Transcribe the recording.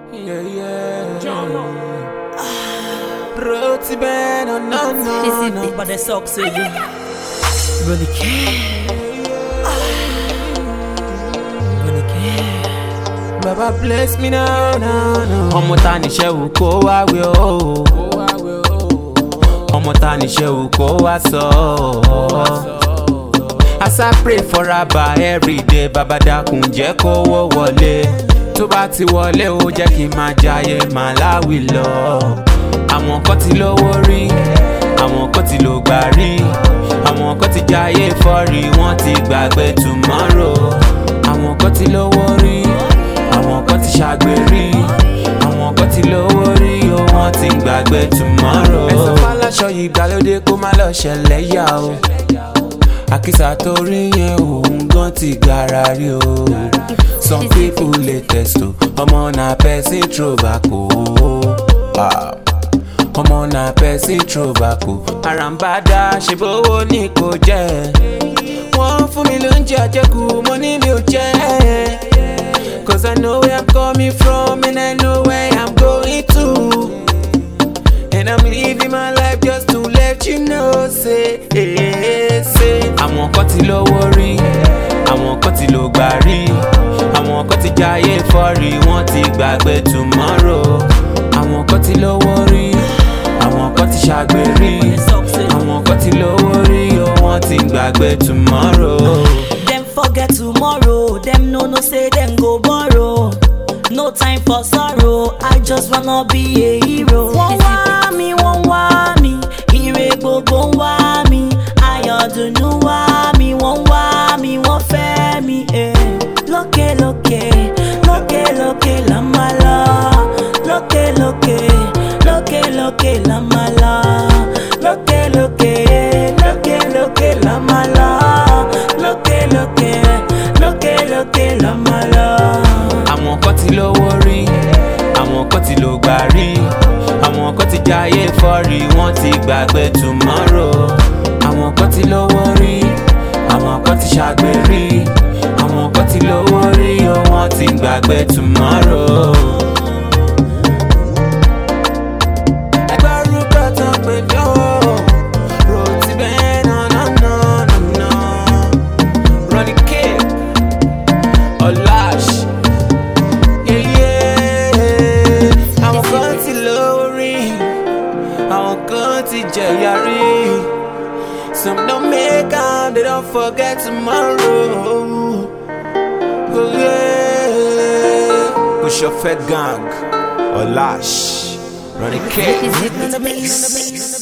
Yeah, yeah. Roti bene, no, no, no. But the socks with you. Really care. Really care. Baba bless me now, now, now. ọmọ ta níṣẹ́ wù kó wá wí o ọmọ ta níṣẹ́ wù kó wá sọ as I pray for Abba everyday baba dákun jẹ́ kówó wọlé tó bá ti wọlé ó jẹ́ kí n máa jayé màláwì lọ àwọn kan ti lówó rí àwọn kan ti lò gbà rí àwọn kan ti jayé fọ́rí wọ́n ti gbàgbé tomorrow àwọn kan ti lówó rí àwọn kan ti ṣàgbérí àwọn kan ti lówó rí o wọ́n ti gbàgbé tomorrow. ẹ̀sán fàlàṣọ ìgbàlódé kó má lọ ṣẹlẹ̀ yá o àkísà tó rí yẹn òun gan ti gbára rí o some people lè tẹ̀sítò ọmọ náà person throwback o. Ah ọmọ náà pẹ̀sì tróbàkù àràǹbádà ṣe bówó ní kò jẹ́ wọ́n fún mi lóúnjẹ àjẹkù mo ní mi ò jẹ́ cause I know where I'm coming from and I know where I'm going to and I'm living my life just to let you know say eh, say àwọn kan ti lówó rí àwọn kan ti lò gbà rí àwọn kan ti jayé fọ́rí wọ́n ti gbàgbé tomorrow àwọn kan ti lówó rí àwọn kan ti ṣàgbérí àwọn kan ti lówó rí o wọ́n ti gbàgbé tomorrow. Them forget tomorrow. Them no no say them go borrow. No time for sorrow. I just wanna be a hero. Wọ́n wá mi, wọ́n wá mi. Ire gbogbo ń wá mi. Ayọ̀dùnú wá mi. Wọ́n wá mi, wọ́n fẹ́ mi. eh. Lókè lókè, lókè lókè la máa lọ. Lókè lókè, lókè lókè la máa lọ. Lókè lókè, lókè lókè la máa lọ. Lókè lókè, lókè lókè la máa lọ. àwọn kan ti lówó rí àwọn kan ti lò gbà rí àwọn kan ti jayé fọ́rí wọ́n ti gbàgbé tomorrow àwọn kan ti lówó rí àwọn kan ti ṣàgbérí àwọn kan ti lówó rí o wọ́n ti gbàgbé tomorrow. ẹgbẹ́ orúkọ tó ń pè mí o rotí bẹ́ẹ̀ náà náà náà náà Ronnie K Olash yeye àwọn kan ti lórí àwọn kan ti jẹ̀yà rí some don make am they don forget tomorrow. Oh, yeah. Push your fed gang Olash Ronnie K. Is it in the mix?